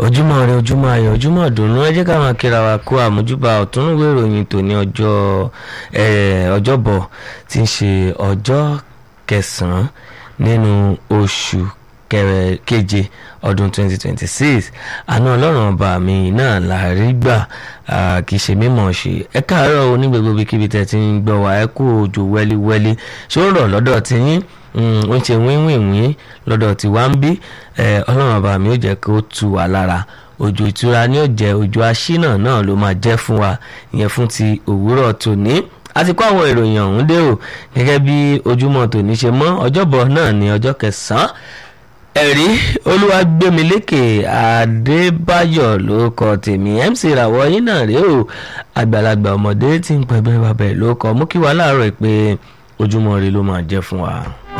ojúmọ́ rẹ ojúmọ́ ayọ̀ ojúmọ́ ìdùnnú ẹ jẹ́ ká máa kíra wa kó àmójúbà ọ̀túnúwé ìròyìn tòní ọjọ́ ọjọ́bọ̀ tí ń ṣe ọjọ́ kẹsàn-án nínú oṣù keje ọdún 2026 àná ọlọ́run ọba mi náà la rí gbà kì í ṣe mímọ̀ ṣe ẹ káàárọ̀ o ní gbogbo ibikíbi tẹ́ ti ń gbọ́ wá ẹ kú òjò wẹ́líwẹ́lí ṣó ń rọ̀ lọ́dọ̀ tí yín ó ń ṣe wíwìnwín lọ́dọ̀ tí wá ń bí ọlọ́run ọba mi ó jẹ́ kó tu wá lára òjò ìtura ni ó jẹ́ òjò aṣínà náà ló máa jẹ́ fún wa ìyẹn fún ti òwúrọ̀ tòní a ti kó àwọn ìròyìn ọ̀hún dé o gẹ́gẹ́ bí ojúmọ́ tòní ṣe mọ́ ọjọ́bọ̀ náà ní ọjọ́ kẹsàn-án ẹ̀rí olúwàgbẹ́milékè adébáyọ̀ ló kọ tèmi mc ìràwọ̀ yín náà rèé o àgbàlagbà ọmọdé tí ń pẹ̀gbẹ́ babẹ̀ ló kọ mú kí wàá láàárọ̀ pé ojúmọ́ rẹ ló máa jẹ́ fún wa.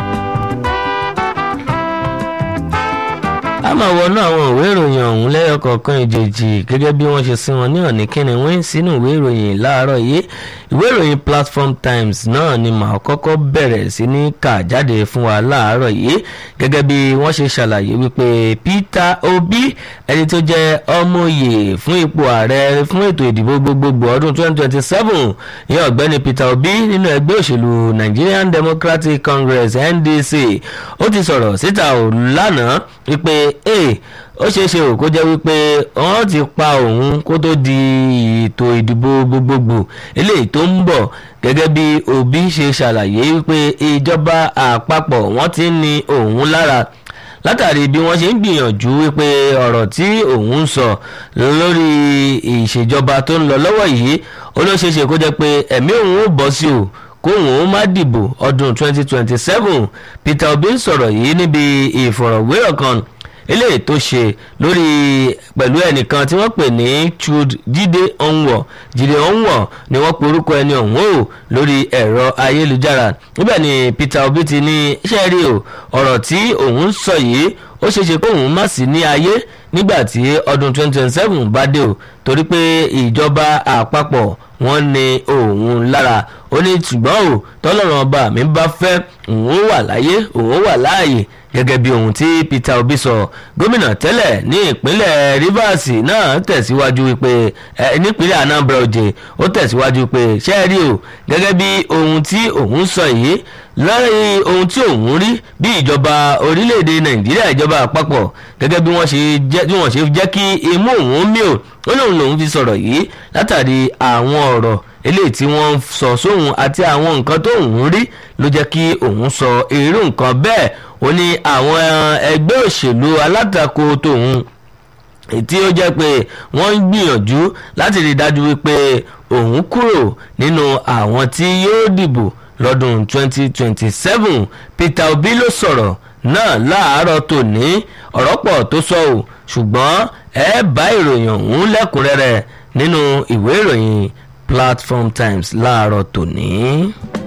a máa wọnú àwọn ìwé ìròyìn ọ̀hún lẹ́yọ kọ̀ọ̀kan ìjèjì gẹ́gẹ́ bí wọ́n ṣe sí wọn ní ọ̀nì kíni wọ́n sínú ìwé ìròyìn láàárọ̀ yìí ìwé ìròyìn platform times náà ni màá kọ́kọ́ bẹ̀rẹ̀ sí ní kà jáde fún wa láàárọ̀ yìí gẹ́gẹ́ bí wọ́n ṣe ṣàlàyé wípé peter obi ẹni tó jẹ́ ọmọye fún ipò ààrẹ fún ètò ìdìbò gbogbogbò ọdún 2027 ní ọ̀gbẹ́ni peter obi nínú ẹgbẹ́ òṣèlú nigerian democratic congress ndc ó ti sọ̀rọ̀ síta ò lánàá wípé ee ó ṣeé ṣe ò kó jẹ́ wípé wọ́n ti pa òun kó tó di ètò ìdìbò gbogbogbò eléyìí tó ń bọ̀ gẹ́gẹ́ bí òbí ṣe ṣàlàyé wípé ìjọba àpapọ̀ wọ́n ti ń ni òun lára látàrí bí wọ́n ṣe ń gbìyànjú wípé ọ̀rọ̀ tí òun ń sọ lórí ìṣèjọba tó ń lọ lọ́wọ́ yìí ó ló ṣeé ṣe kó jẹ́ pé ẹ̀mí òun ó bọ́ sí o kóhùn ó má dìbò ọdún 2027 Peter Obi ń sọ̀rọ̀ yìí níbi ìfọ̀rọ̀wérọ̀ kan eléyìí tó ṣe lórí pẹ̀lú ẹnìkan tí wọ́n pè ní chud jíde ọ̀nwọ̀ jíde ọ̀nwọ̀ ni wọ́n pe orúkọ ẹni ọ̀hún o lórí ẹ̀rọ ayélujára níbẹ̀ ni Peter Obi ti ní iṣẹ́ rí o ọ̀rọ̀ tí òun sọ yìí ó ṣeéṣe kóhùn má sí ní ayé nígbà tí ọdún 2027 bá dé o torí pé ìjọba àpapọ̀ wọ́n ní òun lára ó ní ṣùgbọ́n o tọ́lọ́run ọba mi bá fẹ́ òun wà láyé òun wà láàyè gẹ́gẹ́ bí ohun tí Peter Obi sọ gómìnà tẹ́lẹ̀ ní ìpínlẹ̀ Rivers náà tẹ̀síwájú wípé ẹ nípínlẹ̀ Anambra Òjè ó tẹ̀síwájú pé ṣé rí o gẹ́gẹ́ bí ohun tí òun sọ yìí lẹ́yìn ohun tí òun rí bí ìjọba orílẹ̀-èdè Nàìjíríà ìjọba àpapọ̀ gẹ́gẹ́ bí wọ́n ṣe jẹ́ kí imú òun mí o ó lóun lòun fi sọ̀rọ̀ yìí látàrí àwọn ọ̀rọ̀ eléyìí tí wọ́n sọ sóhun àti àwọn nǹkan tó òun rí ló jẹ́ kí òun sọ irú nǹkan bẹ́ẹ̀ ó ní àwọn ẹgbẹ́ òṣèlú alátakò tòun tí ó jẹ́ pé wọ́n ń gbìyànjú láti rí dájú wípé òun kúrò nínú àwọn tí yóò dìbò lọ́dún 2027 Peter Obi ló sọ̀rọ̀ náà láàárọ̀ tòní ọ̀rọ̀ pọ̀ tó sọ ò ṣùgbọ́n ẹ bá ìròyìn ọ̀hún lẹ́kùnrẹ́rẹ́ nínú ìwé ìròyìn Platform Times láàárọ̀ tòní.